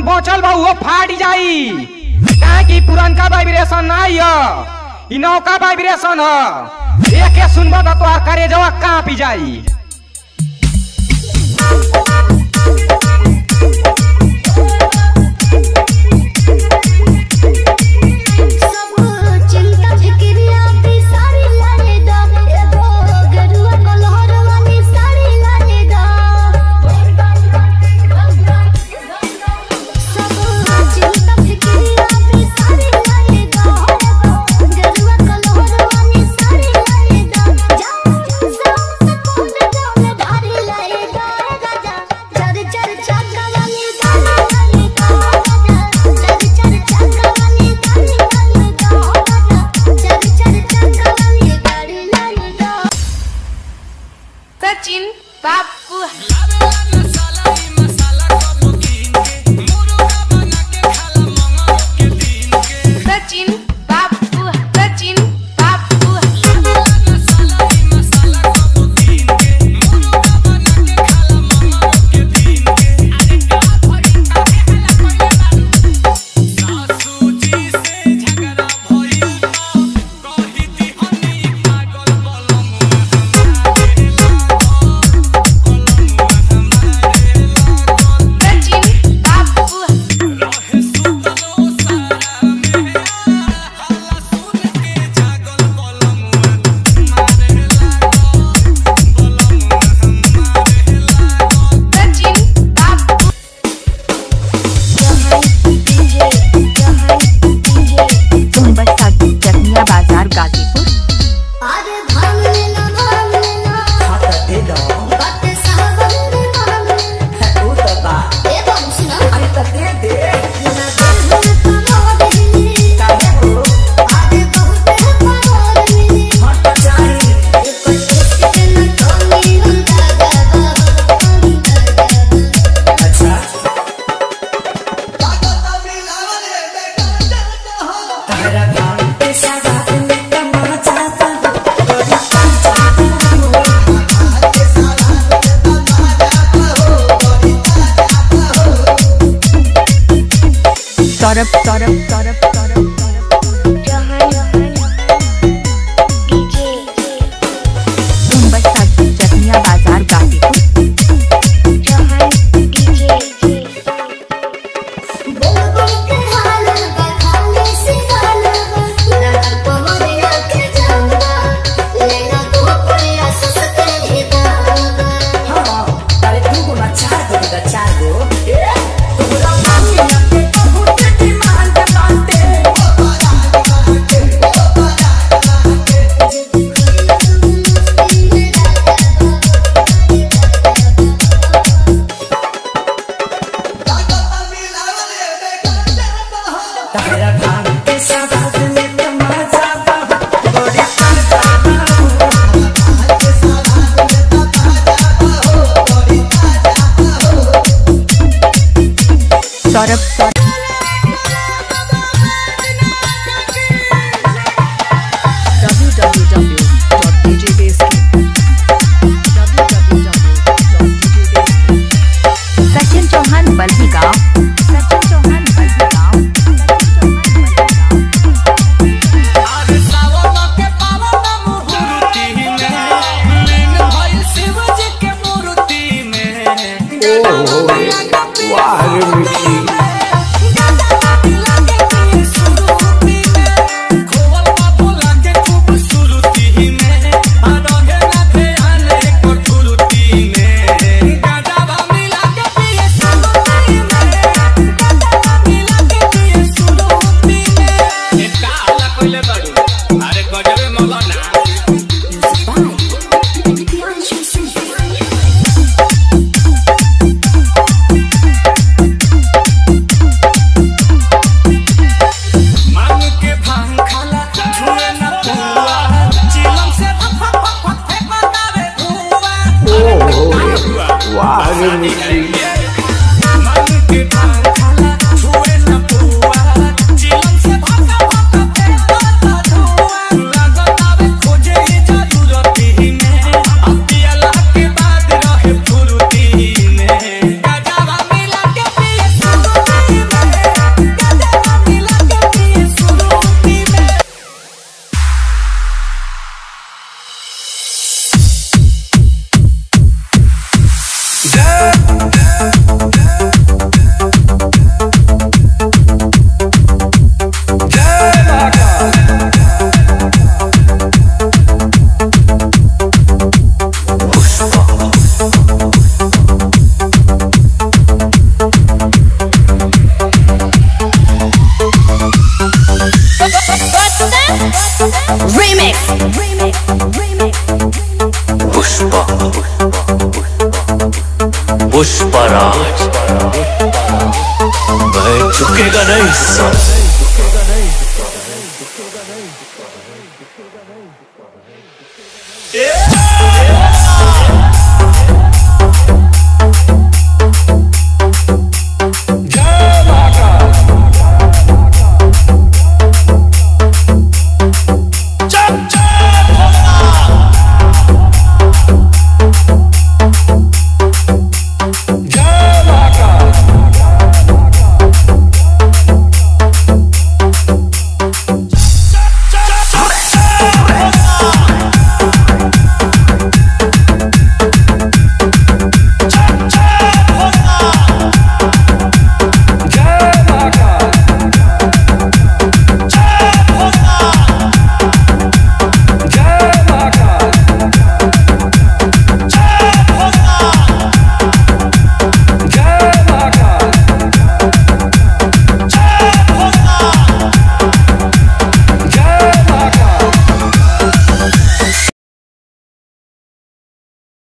बचल बा उहो फाट जाई काहे कि पुरनका वाइब्रेशन नहीं ह इ नौका वाइब्रेशन ह एके सुनबो त तोहार करेजवा कांपी जाई सब चिंता फिक्रिया भी सारी लाने दा एगो गरुआ कलहर वाली सारी लाने दा सब चिंता फिक्रिया भी सारी लाने दा एगो गरुआ कलहर वाली सारी लाने दा जा सब कौन जाने धारी लाए दा राजा चर चर चाका वाली गाली गाली दा राजा चर चर चाका वाली गाली गाली दा राजा चर चर चाका वाली गाली गाली दा सचिन बाबू सचिन बाबू सचिन बाबू सचिन बाबू सचिन बाबू सोनबरसा चकनिया बाजार गाजीपुर आरे भांग लेना भांग लेना बात सावन में भांग लेना ए बाबू सुना ना दिल कमाल मिली आरे बहुत है पागल मिली एक टेस्ट के न कमी होता जावा सौरभ सौरभ सौरभ सौरभ सोनबरसा चकनिया बाजार गाजीपुर बोल बोल के हाल बखाने से गाल लगा पवनिया के जावा लेना तो प्रयास सके ही दावा सौरभ सौरभ सचिन चौहान बल्ही गांव सचिन चौहान बल्ही गांव सचिन चौहान बल्ही गांव अरे गजबे मौलाना मांग के भांग खाला छुए न पुआ चिलम से फक फक फक फक फेंक बतावे धुआ मांग के भांग खाला छुए न पुआ चिलम से फक फक फक फेंक बतावे धुआ लागत आवे खोजे ही जरूरती में अब पियला के बाद रहे फुरुती में गजावा मिला के पिए सुरुती पुष्पराज मैं चुकेगा नहीं साला